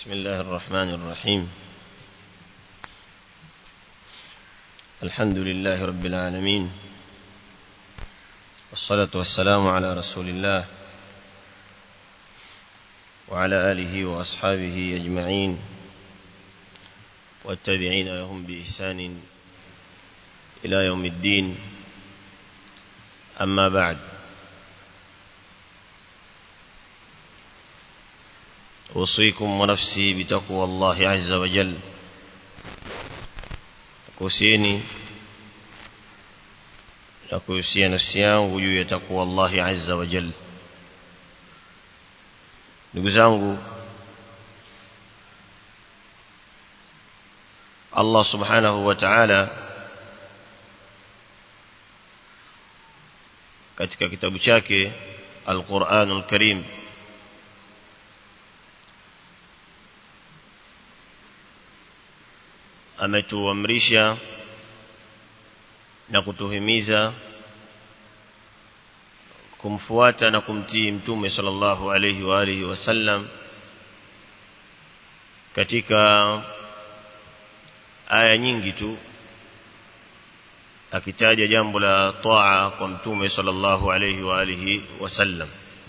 بسم الله الرحمن الرحيم الحمد لله رب العالمين والصلاة والسلام على رسول الله وعلى آله وأصحابه أجمعين والتابعين لهم بإحسان إلى يوم الدين أما بعد أوصيكم ونفسي بتقوى الله عز وجل kuhusieni na kuhusia nafsi yangu juu ya takwa Allahi azza wa jalla ndugu zangu Allah subhanahu wa ta'ala katika kitabu chake Al-Qur'anul Karim ametuamrisha na kutuhimiza kumfuata na kumtii mtume sallallahu alayhi wa alihi wasallam katika aya nyingi tu akitaja jambo la taa kwa mtume sallallahu alayhi wa alihi wasallam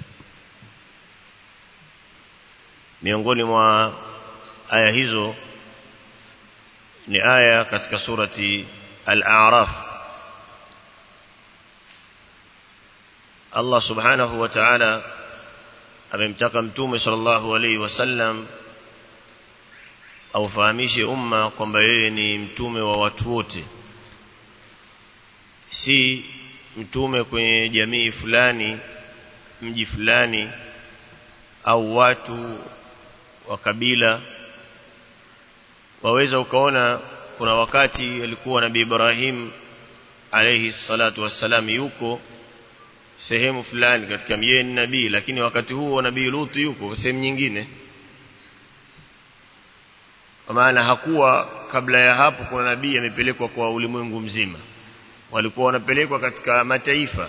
miongoni mwa aya hizo ni aya katika surati al-a'raf Allah subhanahu wa ta'ala amemtaka mtume sallallahu alayhi wasallam aufahamishe umma kwamba yeye ni mtume wa watu wote si mtume kwenye jamii fulani mji fulani au watu wa kabila waweza ukaona kuna wakati alikuwa nabii Ibrahim alayhi salatu wassalam yuko sehemu fulani katika mjeni nabii lakini wakati huo nabii Lut yuko sehemu nyingine kwa maana hakuwa kabla ya hapo kuna nabii amepelekwa kwa ulimwengu mzima walikuwa wanapelekwa katika mataifa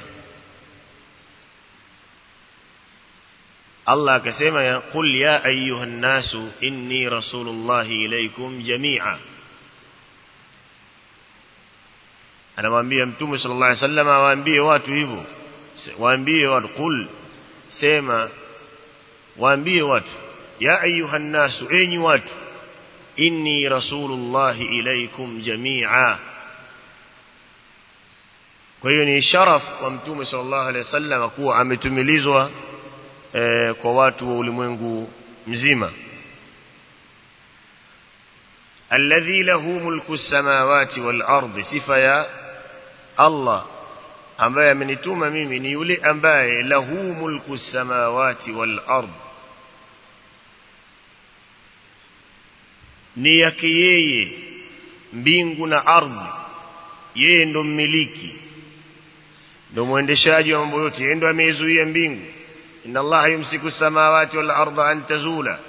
Allah akasema ya qul ya ayyuhan nasu inni rasulullahi ilaykum jami'a anamwambia mtume sallallahu alaihi wasallam awaambie watu hivyo waambie watu qul sema waambie watu ya ayyuhan nasu enyi watu inni rasulullahi ilaykum jami'a kwa hiyo ni sharaf kwa mtume sallallahu alaihi wasallam kuwa ametumilizwa e, kwa watu wa ulimwengu mzima alladhi lahu mulku samawati wal ardi sifa ya Allah ambaye amenituma mimi ni yule ambaye lahu mulku samawati wal ardi ni yake yeye mbingu na ardhi yeye ndo mmiliki ndo mwendeshaji wa mambo yote yeye ndo ameizuia mbingu inna allaha yumsiku samawati wal arda an tazula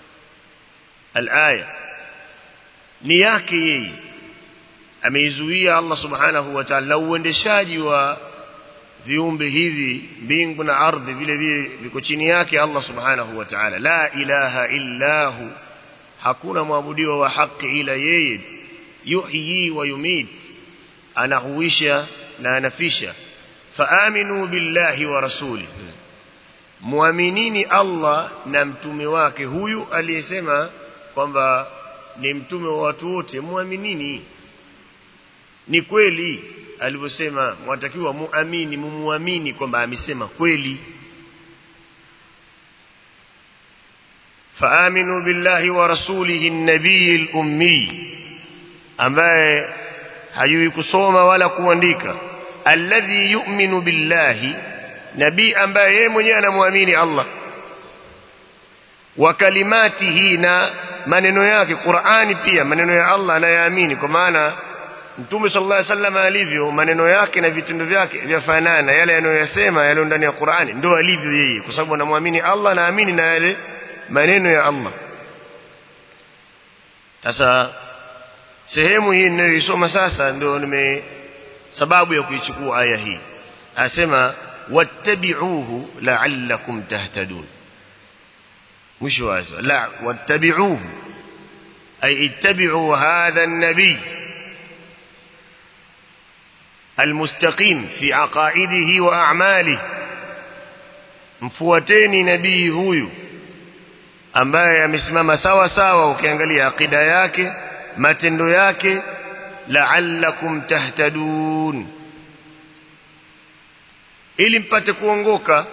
alaya ni yake yeye ameizuia Allah subhanahu wa ta'ala uendeshaji wa viumbe hivi mbingu na ardhi vile vile viko chini yake Allah subhanahu wa ta'ala la ilaha illa hu hakuna mwabudiwa wa haki ila yeye yuhyi wa yumit anahuisha na anafisha faaminu billahi wa rasuli muaminini Allah na mtume wake huyu aliyesema kwamba ni mtume wa watu wote muaminini ni kweli alivyosema mwatakiwa muamini mumuamini kwamba amesema kweli faaminu billahi wa rasulihi an-nabiy al-ummi ambaye hajui kusoma wala kuandika alladhi yu'minu billahi nabii ambaye yeye mwenyewe anamwamini Allah wa kalimatihi na maneno yake Qur'ani pia maneno ya Allah anayaamini kwa maana Mtume sallallahu alaihi wasallam alivyo maneno yake na vitendo vyake vyafanana yale anayoyasema yale ndani ya Qur'ani ndio alivyo yeye kwa sababu anamwamini Allah naamini na yale maneno ya Allah sasa sehemu hii ninayoisoma sasa ndio nime sababu ya kuichukua aya hii asema wattabi'uhu la'allakum tahtadun mwisho wa aya la wattabi'uhu ay ittabi'u hadha an-nabiy المستقيم في عقائده وأعماله mfuateni nabii huyu ambaye amesimama sawa sawa ukiangalia akida yake matendo yake la'allakum tahtadun ili mpate kuongoka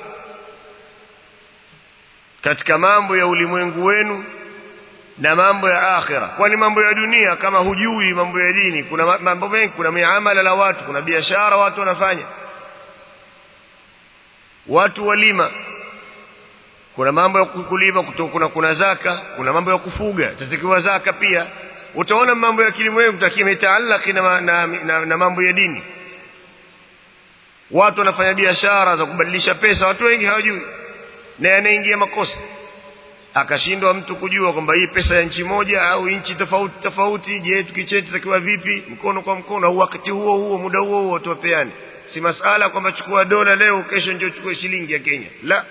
katika mambo ya ulimwengu wenu na mambo ya akhira kwani mambo ya dunia kama hujui mambo ya dini kuna mambo mengi kuna miamala la watu kuna biashara watu wanafanya watu walima kuna mambo ya kulima kuna kuna zaka kuna mambo ya kufuga tatakiwa zaka pia utaona mambo ya kilimwengu takimetaallaki na, na, na, na mambo ya dini watu wanafanya biashara za kubadilisha pesa watu wengi hawajui na yanaingia makosa akashindwa mtu kujua kwamba hii pesa ya nchi moja au nchi tofauti tofauti je tukicheti takiwa vipi mkono kwa mkono au wakati huo huo muda huo huo tuwapeane si masala kwamba chukua dola leo kesho ndio chukue shilingi ya Kenya la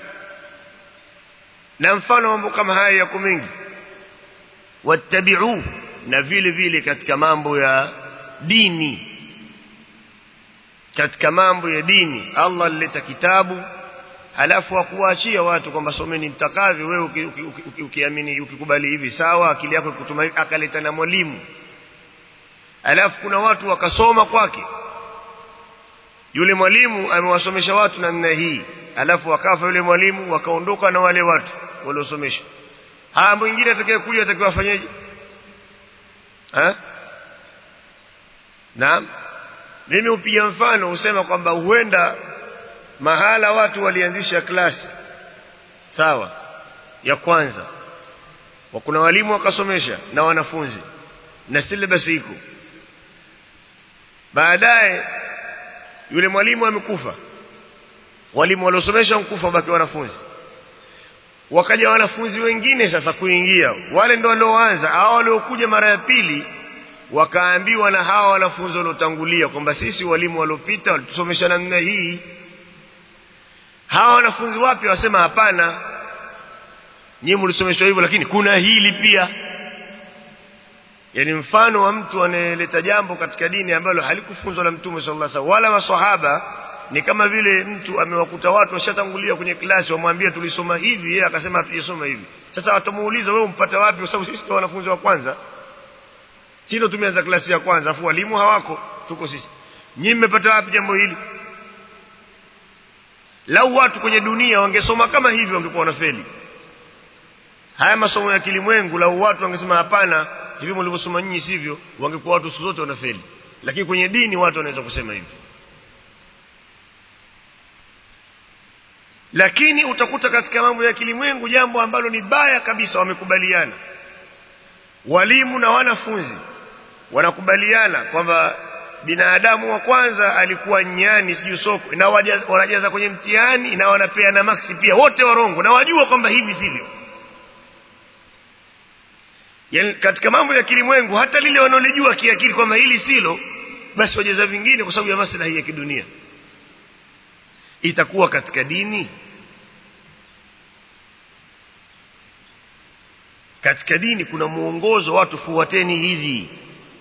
na mfano mambo kama haya yako mengi wattabi'u na vile vile katika mambo ya dini katika mambo ya dini Allah alileta kitabu halafu akuachia watu kwamba someni mtakavyo wewe ukiamini ukikubali hivi sawa akili yako ikutuma hivi akaleta na mwalimu halafu kuna watu wakasoma kwake yule mwalimu amewasomesha watu namna hii halafu wakafa yule mwalimu wakaondoka na wale watu waliosomesha haya mwingine atakayekuja atakiwa afanyeje eh naam mimi upiga mfano usema kwamba huenda mahala watu walianzisha klasi sawa ya kwanza wa kuna walimu wakasomesha na wanafunzi na syllabus iko baadaye yule mwalimu amekufa walimu waliosomesha mkufa baki wanafunzi wakaja wanafunzi wengine sasa kuingia wale ndio walioanza hao waliokuja mara ya pili wakaambiwa na hawa wanafunzi waliotangulia kwamba sisi walimu waliopita walitusomesha namna hii hawa wanafunzi wapi wasema hapana nyinyi mlisomeshwa hivyo lakini kuna hili pia yani mfano wa mtu anayeleta jambo katika dini ambalo halikufunzwa na mtume sallallahu alaihi wasallam wala maswahaba ni kama vile mtu amewakuta watu washatangulia kwenye klasi wamwambia tulisoma hivi yeye akasema hatujasoma hivi sasa watamuuliza wewe umpata wapi kwa sababu sisi ndio wanafunzi wa kwanza sisi ndio tumeanza klasi ya kwanza afu walimu hawako tuko sisi nyinyi mmepata wapi jambo hili lau watu kwenye dunia wangesoma kama hivi wangekuwa wanafeli haya masomo ya kilimwengu lau watu wangesema hapana hivi mlivyosoma nyinyi sivyo wangekuwa watu siku zote wanafeli lakini kwenye dini watu wanaweza kusema hivi lakini utakuta katika mambo ya kilimwengu jambo ambalo ni baya kabisa wamekubaliana walimu na wanafunzi wanakubaliana kwamba binadamu wa kwanza alikuwa nyani sijui soko na wanajaza kwenye mtihani na wanapeana maksi pia wote warongo na wajua kwamba hivi sivyo yani katika mambo ya kilimwengu hata lile wanaolijua kiakili kwamba hili silo basi wajaza vingine kwa sababu ya maslahi ya kidunia itakuwa katika dini katika dini kuna muongozo watu fuateni hivi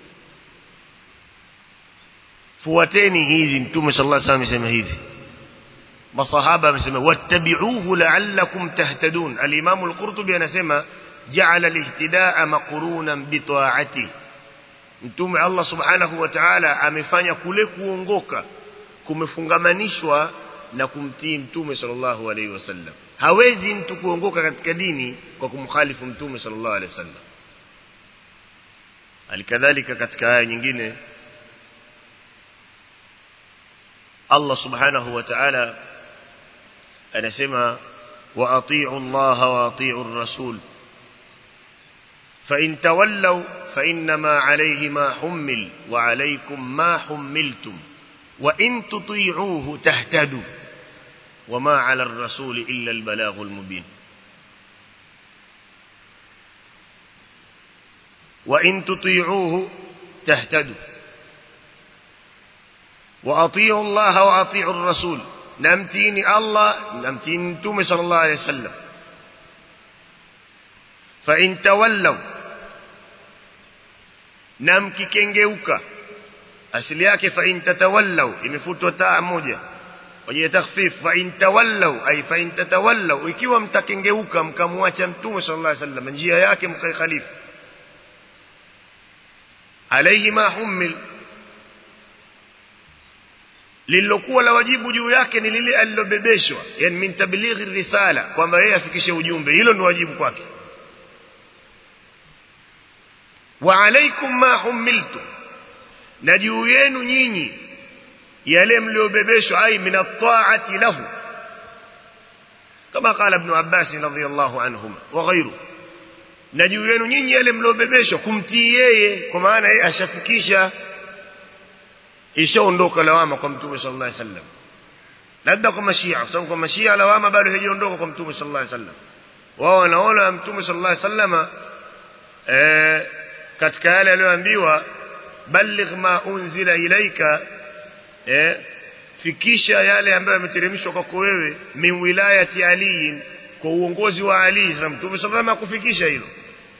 fuateni hivi mtume sallallahu alaihi wasallam amesema hivi masahaba amesema wattabi'uhu la'allakum tahtadun al-imam al-qurtubi anasema ja'ala al-ihtida'a maqrunan bi ta'ati mtume Allah subhanahu wa ta'ala amefanya kule kuongoka kumefungamanishwa na kumtii mtume sallallahu alaihi wasallam hawezi mtu kuongoka katika dini kwa kumkhalifu mtume sallallahu alaihi wasallam alikadhalika katika aya nyingine Allah subhanahu wa ta'ala anasema wa ati'u Allah wa ati'u ar-rasul fa in tawallaw fa inma alayhi ma hummil wa alaykum ma hummiltum wa in tuti'uhu tahtadu وما على الرسول إلا البلاغ المبين وإن تطيعوه تهتدوا وأطيعوا الله وأطيعوا الرسول نمتيني الله نمتيني تومي صلى الله عليه وسلم fa in tawallaw na mkikengeuka asili yake fa in tatawallaw imefutwa taa moja waje takhfif fa in tawallaw ay fa in tatawallaw ikiwa mtakengeuka mkamwacha mtume sallallahu alaihi wasallam njia yake mkaikhalifu alayhi ma humil lililokuwa la wajibu juu yake ni lile alilobebeshwa yani min tablighi risala kwamba yeye afikishe ujumbe hilo ndio wajibu kwake wa alaikum ma humiltum na juu yenu nyinyi yale mliobebeshwa ai min at-ta'ati lahu kama qala ibn Abbas radhiyallahu anhuma wa ghayru na juu yenu nyinyi yale mliobebeshwa kumtii yeye kwa maana yeye ashafikisha ishaondoka lawama kwa mtume sallallahu alaihi wasallam labda kwa mashia kwa sababu kwa mashia lawama bado haijaondoka kwa mtume sallallahu alaihi wasallam wao wanaona mtume sallallahu alaihi wasallam eh katika yale aliyoambiwa balligh ma unzila ilaika eh fikisha yale ambayo yameteremshwa kwako wewe min wilayati ali kwa uongozi wa ali za mtume sallallahu alaihi kufikisha hilo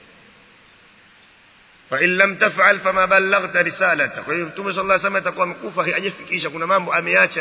fa in lam taf'al fama ballaghta risalata kwa hiyo mtume sallallahu alaihi wasallam atakuwa amekufa hajafikisha kuna mambo ameacha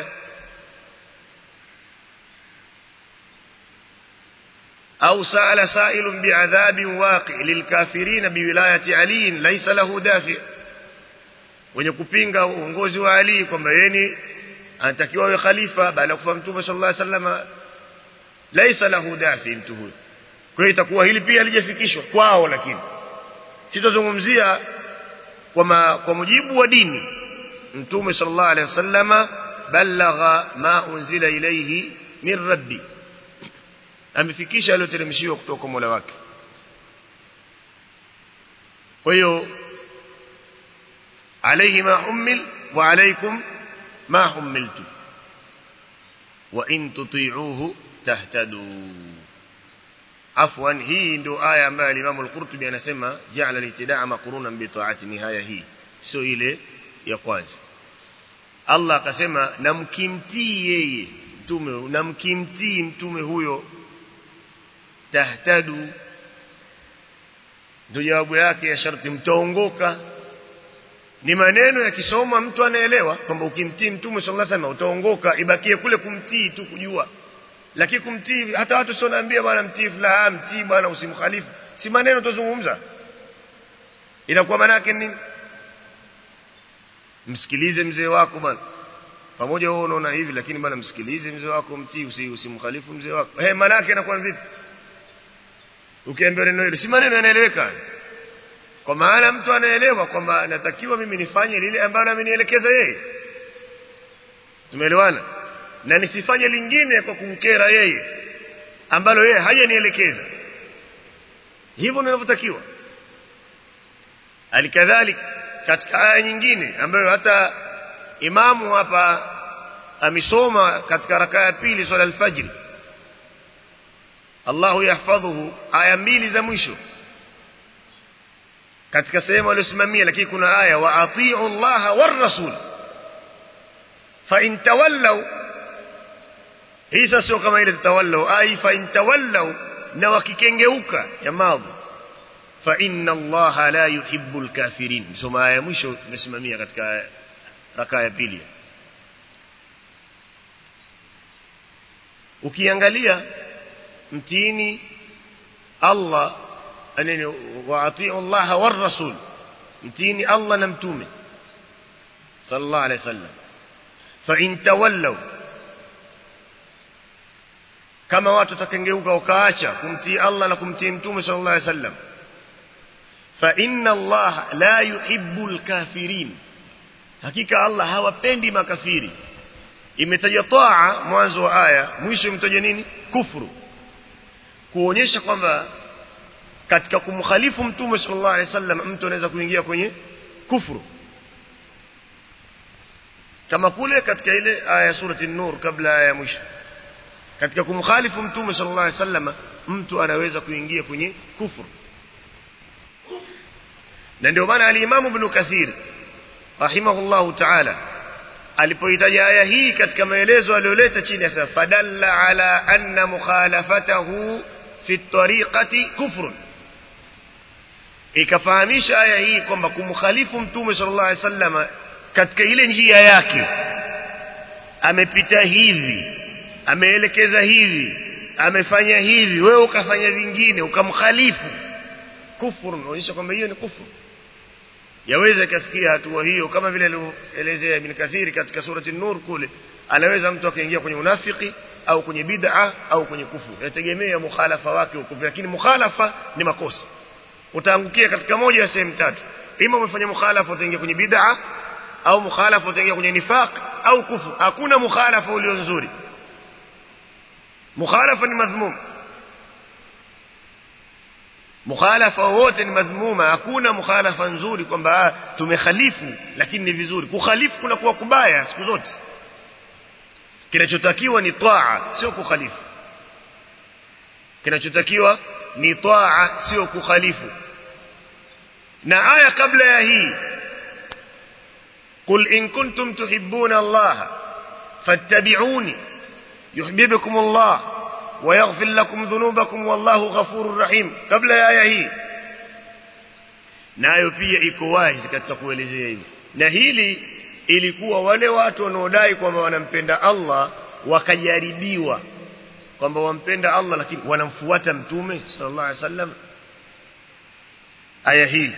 أو سأل سائل بعذاب واقع للكافرين بولاية علي ليس له دافع wenye kupinga uongozi wa Ali kwamba yeye anatakiwa awe khalifa baada ya kufa mtume sallallahu alaihi wasallam laisa lahu dafi mtu huyo kwa hiyo itakuwa hili pia halijafikishwa kwao lakini sitozungumzia kwa kwa mujibu wa dini mtume sallallahu alaihi wasallam balagha ma unzila ilayhi min rabbi amefikisha aliyoteremshiwa kutoka kwa Mola wake kwa hiyo alayhi ma hummil wa alaykum ma hummiltum wa in tuti'uhu tahtadu afwan hii ndio aya ambayo Imam al-Qurtubi anasema ja'ala al-ibtida'a maqrunan bi ta'ati nihaya hii sio ile ya kwanza Allah akasema na mkimtii yeye mtume na mkimtii mtume huyo tahtadu ndio jawabu yake ya sharti mtaongoka ni maneno yakisoma mtu anaelewa kwamba ukimtii mtume sallallahu alaihi wasallam utaongoka ibakie kule kumtii tu kujua lakini kumtii hata watu sio naambia bwana mtii fulani mtii bwana usimkhalifu si maneno tuzungumza inakuwa maana yake nini msikilize mzee wako bwana pamoja wewe unaona hivi lakini bwana msikilize mzee wako mtii usimkhalifu mzee wako eh maana yake inakuwa vipi ukiambia neno hilo si maneno yanaeleweka kwa maana mtu anaelewa kwamba natakiwa mimi nifanye lile ambalo amenielekeza yeye tumeelewana na nisifanye lingine kwa kumkera yeye ambalo yeye hajanielekeza hivyo ninavyotakiwa alikadhalik katika aya nyingine ambayo hata imamu hapa amesoma katika rakaa ya pili swala al-fajr Allahu yahfadhuhu aya mbili za mwisho katika sehemu aliyosimamia lakini kuna aya wa atii'u Allah war rasul fa in tawallaw hii sasa sio kama ile tatawallaw ai fa in tawallaw na wakikengeuka ya madhi fa inna Allah la yuhibbul kafirin soma aya mwisho imesimamia katika rakaa ya pili ukiangalia mtiini Allah aneni waatiu Allah war rasul mtiini Allah na mtume sallallahu alayhi wasallam fa in tawallaw kama watu takengeuka wakaacha kumtii Allah na kumtii mtume sallallahu alayhi wasallam fa inna Allah la yuhibbul kafirin hakika Allah hawapendi makafiri imetaja taa mwanzo wa aya mwisho imetaja nini kufuru kuonyesha kwamba katika kumkhalifu mtume sallallahu alaihi wasallam mtu anaweza kuingia kwenye kufuru kama kule katika ile aya surati an-nur kabla ya mwisho katika kumkhalifu mtume sallallahu alaihi wasallam mtu anaweza kuingia kwenye kufuru na ndio maana al-Imam Ibn Kathir rahimahullahu ta'ala alipoitaja aya hii katika maelezo aliyoleta chini ya fadalla ala anna mukhalafatahu fi tariqati kufrun ikafahamisha aya hii kwamba kumkhalifu mtume sallallahu alaihi wasallam katika ile njia yake amepita hivi ameelekeza hivi amefanya hivi wewe ukafanya vingine ukamkhalifu kufuru unaonyesha kwamba hiyo ni kufuru yaweza ikafikia hatua hiyo kama vile alivyoelezea Ibn Kathiri katika surati Nur kule anaweza mtu akaingia kwenye unafiki au kwenye bid'a au kwenye kufuru yategemea mukhalafa wake huko lakini mukhalafa ni makosa utaangukia katika moja ya sehemu tatu ima umefanya mukhalafa utaingia kwenye bid'a au mukhalafa utaingia kwenye nifaq au kufuru hakuna mukhalafa ulio nzuri mukhalafa ni madhmum mukhalafa wote ni madhmuma hakuna mukhalafa nzuri kwamba tumekhalifu lakini ni vizuri kukhalifu kuna kuwa kubaya siku zote kinachotakiwa ni taa sio kukhalifu kinachotakiwa ni taa sio kukhalifu na aya kabla ya hii قل إن كنتم تحبون الله فاتبعوني يحببكم الله ويغفر لكم ذنوبكم والله غفور رحيم قبل ya aya hii nayo pia iko wazi katika kuelezea hivi na hili ilikuwa wale watu wanaodai kwamba wanampenda Allah wakajaribiwa kwamba wampenda Allah lakini wanamfuata mtume sallallahu alaihi wasallam aya hii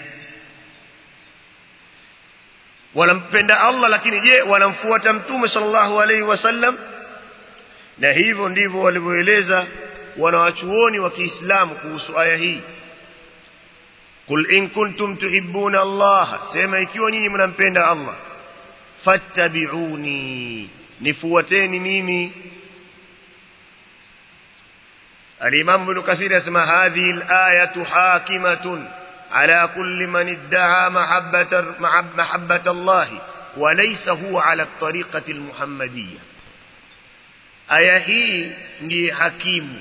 wanampenda Allah lakini je wanamfuata mtume sallallahu alaihi wasallam na hivyo ndivyo walivyoeleza wanawachuoni wa Kiislamu kuhusu aya hii Qul in kuntum tuhibbuna Allah sema ikiwa nyinyi mnampenda Allah fattabi'uni nifuateni mimi Al-Imam Ibn Kathir yasema hadhihi al-ayatu hakimatun على كل من ادعى محبة محبة الله وليس هو على الطريقة المحمدية aya hii ndiye hakimu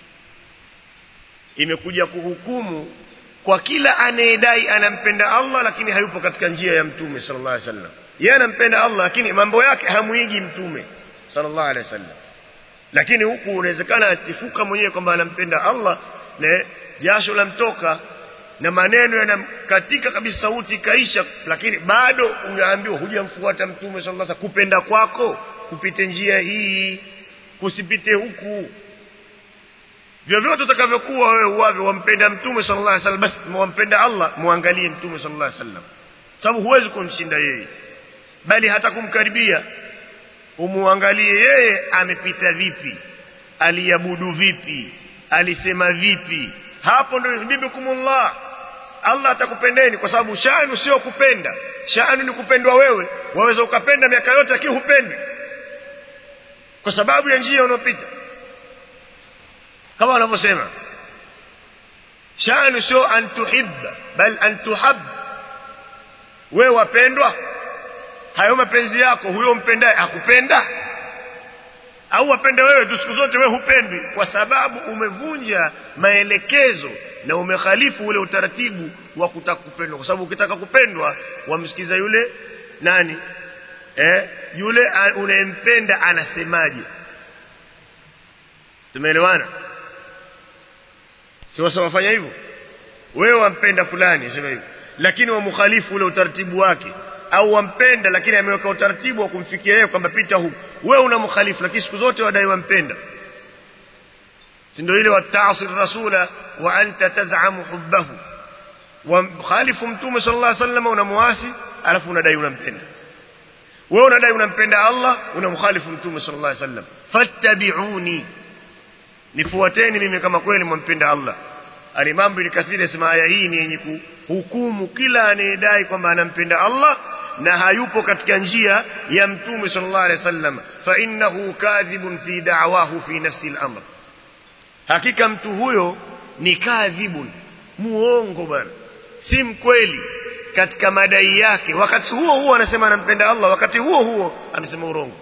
imekuja kuhukumu kwa kila anayedai anampenda Allah lakini hayupo katika njia ya mtume sallallahu alaihi wasallam yeye anampenda Allah lakini mambo yake hamuigi mtume sallallahu alaihi wasallam lakini huku unawezekana atifuka mwenyewe kwamba anampenda Allah na jasho la mtoka na maneno yanakatika kabisa sauti ikaisha lakini bado unaambiwa hujamfuata mtume sallallahu alaihi wasallam kupenda kwako kupite njia hii kusipite huku vyovyote utakavyokuwa wewe uwavyo wampenda mtume sallallahu alaihi wasallam basi wampenda Allah muangalie mtume sallallahu alaihi wasallam sababu huwezi kumshinda yeye bali hata kumkaribia umuangalie yeye amepita vipi aliabudu vipi alisema vipi hapo ndio yuhibbukumullah Allah atakupendeni kwa sababu shanu sio kupenda shanu ni kupendwa wewe waweza ukapenda miaka yote lakini hupendi kwa sababu ya njia unopita kama wanavyosema shanu sio an tuhibba bal an tuhab wewe wapendwa hayo mapenzi yako huyo mpendaye akupenda au wapende wewe tu siku zote wewe hupendwi kwa sababu umevunja maelekezo na umekhalifu ule utaratibu wa kutaka kupendwa kwa sababu ukitaka kupendwa wamsikiza yule nani eh yule unayempenda anasemaje tumeelewana si wasa wafanya hivyo wewe wampenda fulani sema hivyo lakini wamkhalifu ule utaratibu wake au wampenda lakini ameweka utaratibu wa kumfikia yeye kwamba pita huku wewe unamkhalifu lakini siku zote wadai wampenda si ndio ile wataasir rasula wa anta taz'amu hubbahu wa khalifu mtume sallallahu alaihi wasallam unamuasi alafu unadai unampenda wewe unadai unampenda Allah unamkhalifu mtume sallallahu alaihi wasallam fattabi'uni nifuateni mimi kama kweli mwampenda Allah Al-Imam Ibn Kathir asema aya hii ni yenye kuhukumu kila anayedai kwamba anampenda Allah na hayupo katika njia ya mtume sallallahu alaihi wasallam fa innahu kadhibun fi da'wahu fi nafsi al-amr hakika mtu huyo ni kadhibun muongo bwana si mkweli katika madai yake wakati huo huo anasema anampenda Allah wakati huo huo amesema urongo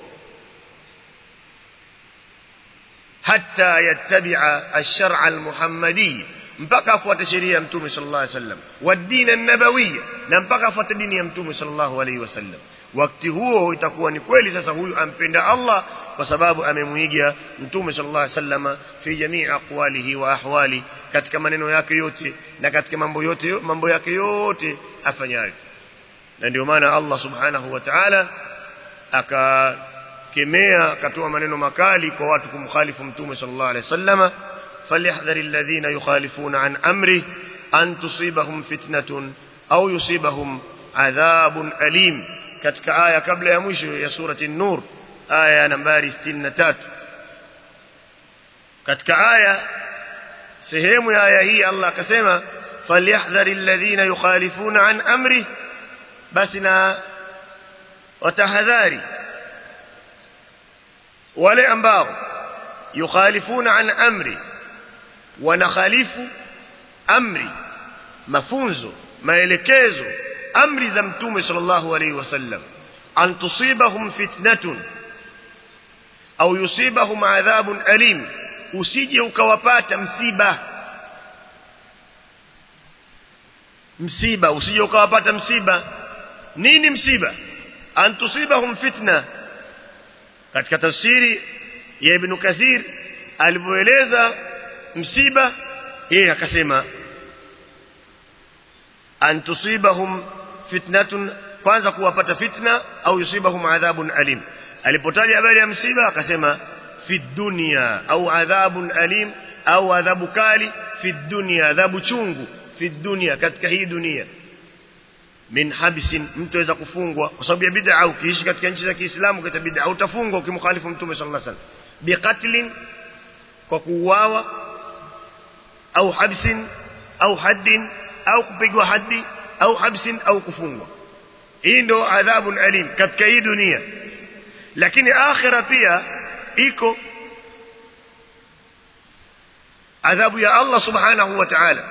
hatta yattabi'a ash-shar'a al-muhammadi mpaka afuate sheria ya mtume sallallahu alaihi wasallam wadin an-nabawiyya na mpaka afuate dini ya mtume sallallahu alaihi wasallam wakati huo itakuwa ni kweli sasa huyu ampenda Allah kwa sababu amemuiga mtume sallallahu alaihi wasallam fi jamii aqwalihi wa ahwali katika maneno yake yote na katika mambo yote mambo yake yote afanyayo na ndio maana Allah subhanahu wa ta'ala akakemea akatoa maneno makali kwa watu kumkhalifu mtume sallallahu alaihi wasallam فليحذر الذين يخالفون عن أمره أن تصيبهم فتنة أو يصيبهم عذاب أليم كتك آية قبل يمشي يا سورة النور آية نمبر 63 كتك آية سهيم يا آية هي الله كسيما فليحذر الذين يخالفون عن أمره بسنا وتحذاري ولا أنباغ يخالفون عن أمره wanakhalifu amri mafunzo maelekezo amri za mtume sallallahu alaihi wasallam an tusibahum fitnatun au yusibahum adhabun alim usije ukawapata msiba msiba usije ukawapata msiba nini msiba an tusibahum fitna katika tafsiri ya ibn kathir alivyoeleza msiba yeye akasema an tusibahum fitnatun kwanza kuwapata fitna au yusibahum adhabun alim alipotaja habari ya msiba akasema fi dunya au adhabun alim au adhabu kali fi dunya adhabu chungu fi dunya katika hii dunia min habsin mtu aweza kufungwa kwa sababu ya bid'a ukiishi katika nchi za Kiislamu katika bid'a utafungwa ukimkhalifu mtume sallallahu alaihi wasallam biqatlin kwa kuuawa au habsin au haddin au kupigwa haddi au habsin au kufungwa hii ndo adhabun alim katika hii dunia lakini akhira pia iko adhabu ya Allah subhanahu wa ta'ala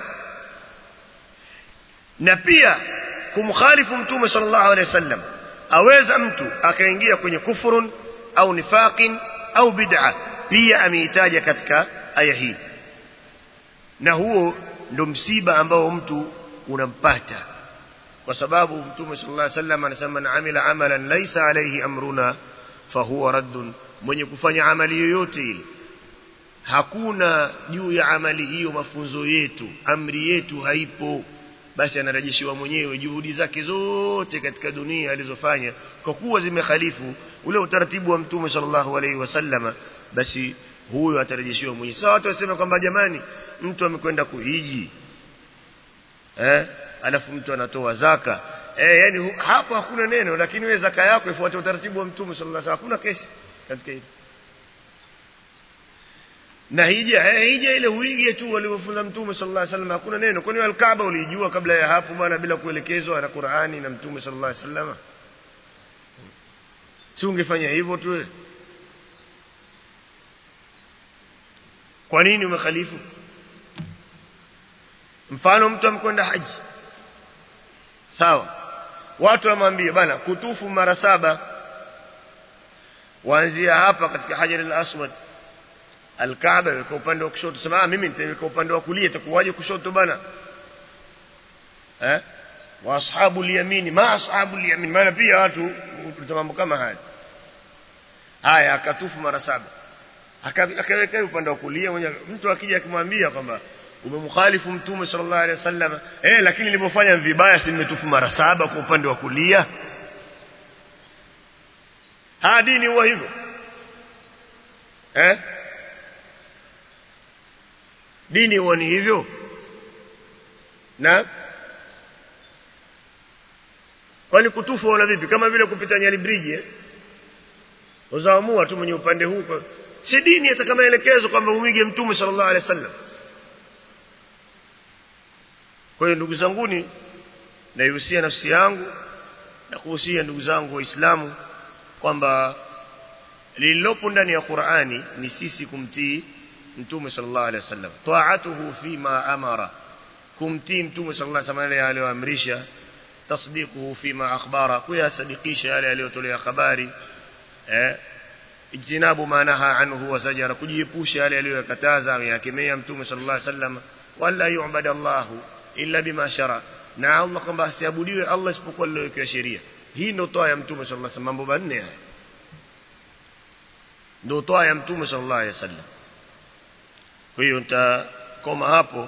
na pia kumkhalifu mtume sallallahu alaihi wasallam aweza mtu akaingia kwenye kufurun au nifaqin au bid'a pia ameitaja katika aya hii na huo ndo msiba ambao mtu unampata kwa sababu mtume sallallahu alaihi wasallam anasema man amila amalan laysa alayhi amruna fahuwa raddun mwenye kufanya amali yoyote ile hakuna juu ya amali hiyo mafunzo yetu amri yetu haipo basi anarejeshiwa mwenyewe juhudi zake zote katika dunia alizofanya kwa kuwa zimekhalifu ule utaratibu wa mtume sallallahu alaihi wasallama basi huyo atarejeshiwa mwenyewe sasa watu wasema kwamba jamani mtu amekwenda kuhiji eh alafu mtu anatoa zaka eh yani hapo hakuna neno lakini wewe zaka yako ifuate utaratibu wa mtume sallallahu alaihi wasallam hakuna kesi katika hilo na hija eh, hija ile uige tu waliofunza mtume sallallahu alaihi wasallam hakuna neno kwani al-Kaaba ulijua kabla ya hapo bwana bila kuelekezwa na Qur'ani na mtume sallallahu alaihi wasallam si ungefanya hivyo tu kwa nini umekhalifu mfano mtu amkwenda haji sawa watu wamwambie bana kutufu mara saba waanzia hapa katika hajar al-aswad al-kaaba kwa upande wa kushoto sema mimi nitaweka upande wa kulia itakuwaje kushoto bana eh wa ashabu al-yamin ma ashabu al-yamin maana pia watu mambo kama haya haya akatufu mara saba akaweka upande wa kulia mwenye mtu akija akimwambia kwamba umemkhalifu mtume sallallahu alaihi wasallam eh lakini nilipofanya vibaya si nimetufu mara saba kwa upande wa kulia ha dini huwa hivyo eh dini huwa ni hivyo na kwani kutufu wala vipi kama vile kupita nyali bridge eh uzaamua tu mwenye upande huu si dini hata kama elekezo kwamba umige mtume sallallahu alaihi wasallam kwa hiyo ndugu zanguni naihusia nafsi yangu na kuhusia ndugu zangu waislamu kwamba lililopo ndani ya Qur'ani ni sisi kumtii mtume sallallahu alaihi wasallam ta'atuhu fima amara kumtii mtume sallallahu alaihi wasallam aliyoamrisha tasdiquhu fima akhbara kuyasadikisha yale aliyotolea habari eh ijtinabu ma naha anhu wa zajara kujiepusha yale aliyokataza yakemea mtume sallallahu alaihi wasallam wala yu'bad Allah illa bima shara na Allah kwamba asiabudiwe Allah isipokuwa lilowekwa sheria hii ndio toa ya mtume sallallahu alaihi wasallam mambo manne haya ndio toa ya mtume sallallahu alaihi wasallam kwa hiyo nitakoma hapo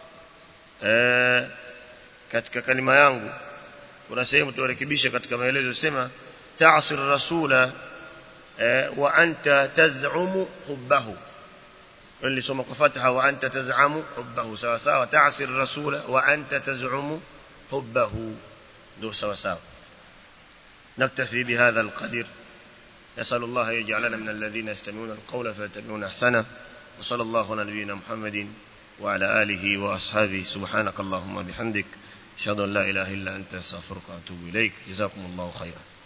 eh katika kalima yangu kuna sehemu turekebisha katika maelezo sema ta'sir rasula wa anta taz'umu hubbahu nilisoma kwa fatha wa anta taz'amu hubbahu sawa sawa ta'sir rasula wa anta taz'umu hubbahu ndio sawa sawa نكتفي بهذا القدر نسأل الله يجعلنا من الذين يستمعون القول فيتبعون أحسنه وصلى الله على نبينا محمد وعلى آله وأصحابه سبحانك اللهم بحمدك أشهد أن لا إله إلا أنت أستغفرك وأتوب إليك جزاكم الله خيرا